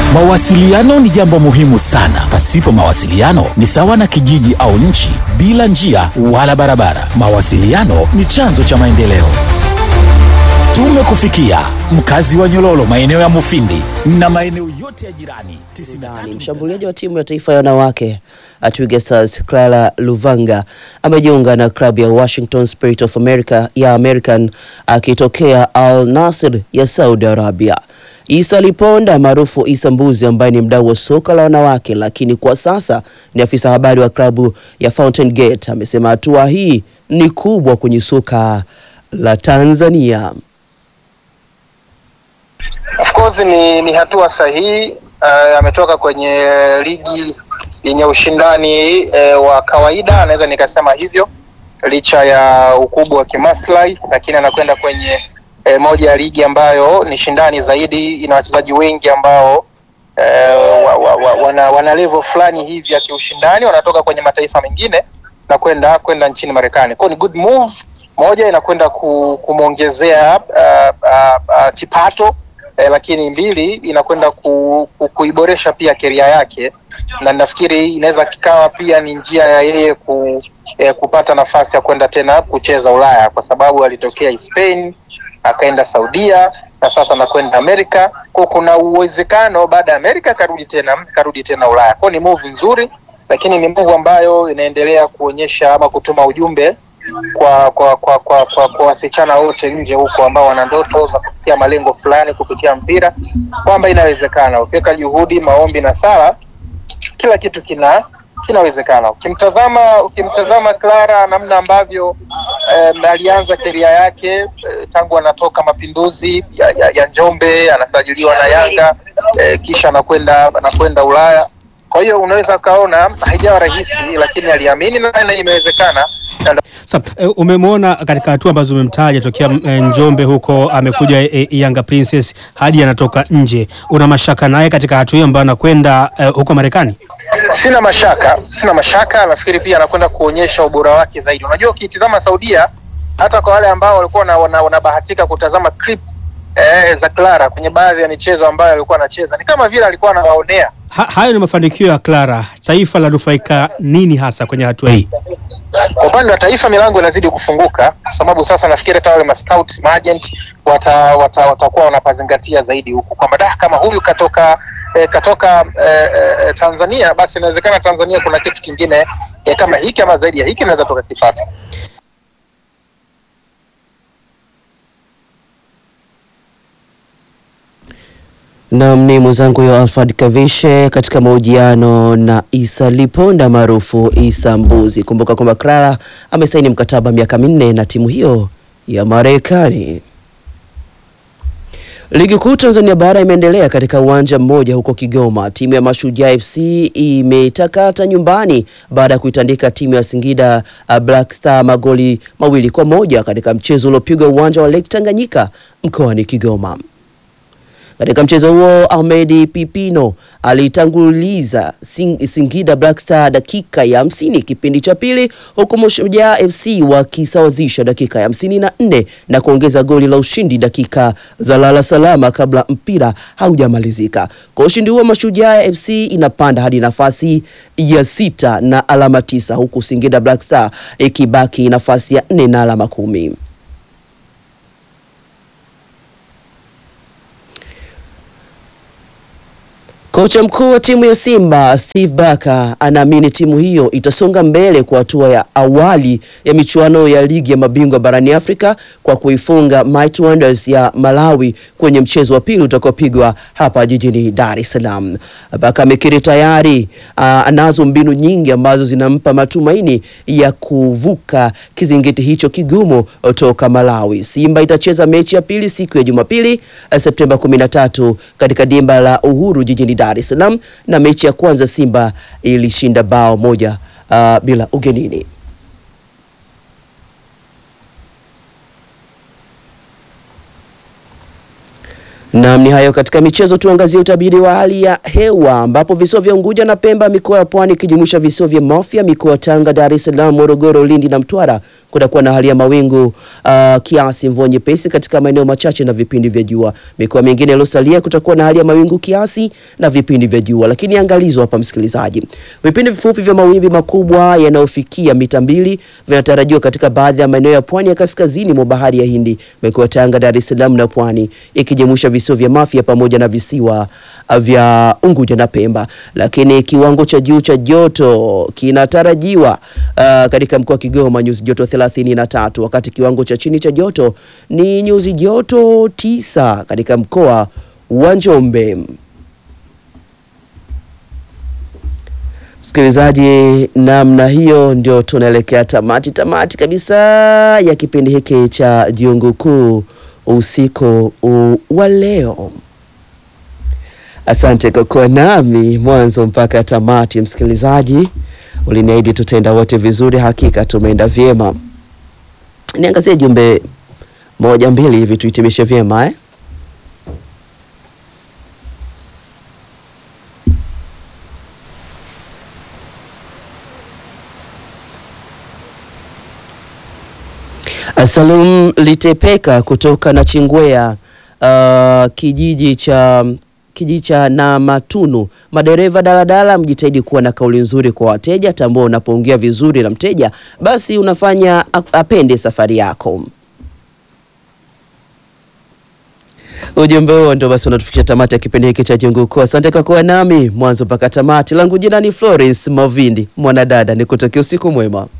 Mawasiliano ni jambo muhimu sana. Pasipo mawasiliano ni sawa na kijiji au nchi bila njia wala barabara. Mawasiliano ni chanzo cha maendeleo. Tumekufikia mkazi wa Nyololo, maeneo ya Mufindi na maeneo yote ya jirani. Ni mshambuliaji wa timu ya taifa ya wanawake Twiga Stars Clara Luvanga amejiunga na klabu ya Washington Spirit of America ya American akitokea Al Nassr ya Saudi Arabia. Isa Liponda maarufu Isa Mbuzi ambaye ni mdau wa soka la wanawake lakini kwa sasa ni afisa habari wa klabu ya Fountain Gate amesema hatua hii ni kubwa kwenye soka la Tanzania. Of course ni, ni hatua sahihi. Uh, ametoka kwenye ligi yenye ushindani uh, wa kawaida, naweza nikasema hivyo, licha ya ukubwa wa kimaslahi, lakini anakwenda kwenye uh, moja ya ligi ambayo ni shindani zaidi, ina wachezaji wengi ambao uh, wa, wa, wa, wana, wana level fulani hivi ya kiushindani, wanatoka kwenye mataifa mengine na kwenda kwenda nchini Marekani. Kwa ni good move moja, inakwenda ku, kumwongezea uh, uh, uh, kipato eh, lakini mbili inakwenda ku, ku, kuiboresha pia keria yake, na nafikiri inaweza kikawa pia ni njia ya yeye ku, eh, kupata nafasi ya kwenda tena kucheza Ulaya, kwa sababu alitokea Spain akaenda Saudia na sasa anakwenda Amerika. Kwa kuna uwezekano baada ya Amerika karudi tena karudi tena Ulaya. Kwa ni move nzuri, lakini ni move ambayo inaendelea kuonyesha ama kutuma ujumbe kwa kwa kwa kwa kwa, kwa wasichana wote nje huko ambao wana ndoto za kufikia malengo fulani kupitia mpira kwamba inawezekana. Ukiweka juhudi, maombi na sala, kila kitu kina kinawezekana. Ukimtazama ukimtazama Clara namna ambavyo eh, alianza keria yake eh, tangu anatoka Mapinduzi ya, ya, ya Njombe anasajiliwa na Yanga eh, kisha anakwenda anakwenda Ulaya. Kwa hiyo unaweza ukaona haijawa rahisi, lakini aliamini na imewezekana. Sa, umemwona katika hatua ambazo umemtaja tokea e, Njombe huko amekuja e, Yanga Princess hadi anatoka nje. Una mashaka naye katika hatua hiyo ambayo anakwenda e, huko Marekani? Sina mashaka, sina mashaka. Nafikiri pia anakwenda kuonyesha ubora wake zaidi. Unajua, ukitizama Saudia, hata kwa wale ambao walikuwa wanabahatika kutazama clip eh, za Clara kwenye baadhi ya michezo ambayo alikuwa anacheza, ni kama vile alikuwa anawaonea. Ha, hayo ni mafanikio ya Clara. Taifa la nufaika nini hasa kwenye hatua hii? Kwa upande wa taifa milango inazidi kufunguka, kwa sababu sasa nafikiri hata wale mascout maagent watakuwa wata, wata wanapazingatia zaidi huku kwamba da kama huyu katoka eh, katoka eh, eh, Tanzania, basi inawezekana Tanzania kuna kitu kingine eh, kama hiki ama zaidi ya hiki naweza tukakipata. Nam ni mwenzangu yo Alfred Kavishe katika mahojiano na Isa Liponda maarufu Isa Mbuzi. Kumbuka kwamba Clara amesaini mkataba miaka minne na timu hiyo ya Marekani. Ligi kuu Tanzania bara imeendelea katika uwanja mmoja huko Kigoma. Timu ya Mashujaa FC imetakata nyumbani baada ya kuitandika timu ya Singida Black Star magoli mawili kwa moja katika mchezo uliopigwa uwanja wa Lake Tanganyika mkoani Kigoma. Katika mchezo huo Ahmed Pipino alitanguliza Sing Singida Black Star dakika ya hamsini kipindi cha pili, huku Mashujaa FC wakisawazisha dakika ya hamsini na nne na kuongeza goli la ushindi dakika za lala salama kabla mpira haujamalizika. Kwa ushindi huo Mashujaa FC inapanda hadi nafasi ya sita na alama tisa, huku Singida Black Star ikibaki nafasi ya nne na alama kumi. Kocha mkuu wa timu ya Simba Steve Barker anaamini timu hiyo itasonga mbele kwa hatua ya awali ya michuano ya ligi ya mabingwa barani Afrika kwa kuifunga Mighty Wonders ya Malawi kwenye mchezo wa pili utakaopigwa hapa jijini Dar es Salaam. Barker amekiri tayari uh, anazo mbinu nyingi ambazo zinampa matumaini ya kuvuka kizingiti hicho kigumu toka Malawi. Simba itacheza mechi ya pili siku ya Jumapili Septemba 13 katika dimba la Uhuru jijini Dar es Salaam na mechi ya kwanza Simba ilishinda bao moja uh, bila ugenini. Naam, ni hayo katika michezo. Tuangazie utabiri wa hali ya hewa ambapo visiwa vya Unguja na Pemba, mikoa ya Pwani ikijumuisha visiwa vya Mafia, mikoa ya Tanga, Dar es Salaam, Morogoro, Lindi na Mtwara kutakuwa na hali ya mawingu uh, kiasi, mvua nyepesi katika maeneo machache na vipindi vya jua. Mikoa mingine iliyosalia kutakuwa na hali ya mawingu kiasi na vipindi vya jua. Lakini angalizo hapa, msikilizaji, vipindi vifupi vya mawimbi makubwa yanayofikia mita mbili vinatarajiwa katika baadhi ya maeneo ya pwani ya kaskazini mwa bahari ya Hindi, mikoa ya Tanga, Dar es Salaam na Pwani ikijumuisha visiwa vya Mafia pamoja na visiwa vya Unguja na Pemba. Lakini kiwango cha juu cha joto kinatarajiwa uh, katika mkoa wa Kigoma nyuzi joto 33, wakati kiwango cha chini cha joto ni nyuzi joto tisa katika mkoa wa Njombe. Msikilizaji, namna hiyo ndio tunaelekea tamati tamati kabisa ya kipindi hiki cha Jungu Kuu usiku wa leo. Asante kwa kuwa nami mwanzo mpaka tamati. Msikilizaji, uliniahidi tutaenda wote vizuri, hakika tumeenda vyema. Niangazie jumbe moja mbili hivi tuhitimishe vyema eh? Salum Litepeka kutoka na Chingwea uh, kijiji cha kijiji cha Namatunu. Madereva daladala, mjitahidi kuwa na kauli nzuri kwa wateja. Tambua unapoongea vizuri na mteja, basi unafanya apende safari yako. Ujumbe huo ndio basi unatufikisha tamati ya kipindi hiki cha Jungu Kuu. Asante kwa kuwa nami mwanzo mpaka tamati. Langu jina ni Florence Mavindi, mwanadada, nikutakia usiku mwema.